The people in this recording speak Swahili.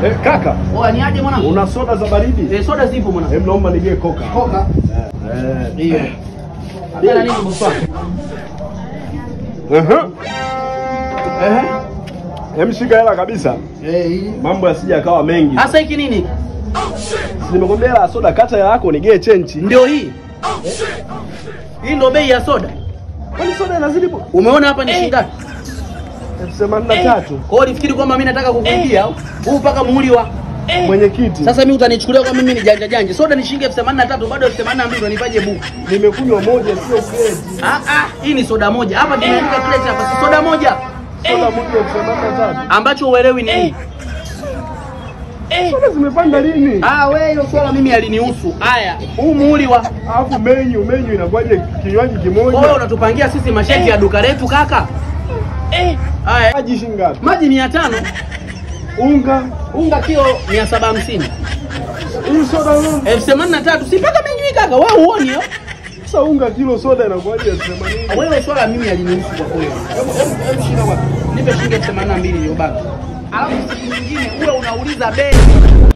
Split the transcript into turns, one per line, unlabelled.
Eh, kaka,
Oa ni aje mwanangu?
una soda za baridi?
Eh, soda zipo mwanangu.
Hem, naomba nigee koka.
Koka.
Eh.
Hiyo. Tena nini bosi wangu?
Aha.
Eh.
Hem, shika hela kabisa.
Eh, hii.
Mambo yasije yakawa mengi.
Sasa hiki nini?
Si Nimekwambia hela ya soda, kata hela yako nigee chenchi.
Ndio hii. Hii ndio bei ya soda.
Kwani soda inazidi bu-
Umeona hapa ni shilingi ngapi?
elfu themanini na tatu.
Kwa hiyo ulifikiri kwamba mimi nataka kukuibia au? Huu mpaka muhuri wa.
Mwenyekiti,
Sasa mimi utanichukulia kama mimi ni janja janja. Soda ni shilingi elfu themanini na tatu bado elfu themanini na mbili unanipaje buku?
nimekunywa moja, sio grade.
Ah ah, hii ni soda moja. Hapa tumeandika kile cha hapa si soda moja.
Soda moja elfu themanini na tatu.
Ambacho uelewi ni nini?
Soda zimepanda lini?
Ah, wewe hilo swala mimi alinihusu. Haya, huu muhuri wa
Alafu menyu menyu inakuwaje kinywaji
Kwa hiyo
kimoja?
unatupangia sisi masheti ya duka letu kaka? Eh. Haya,
Maji shilingi ngapi?
maji mia tano
Unga,
unga kilo mia saba hamsini
hii soda unga.
elfu themanini na tatu si mpaka menjui kaka, wao huoni yo?
Sasa unga kilo soda inakuwaje elfu themanini?
Wewe swala mimi alinihusu kwa kweli. Hebu hebu hebu shika wapi? Nipe shilingi elfu themanini na mbili iliyobaki. Alafu siku nyingine uwe unauliza bei.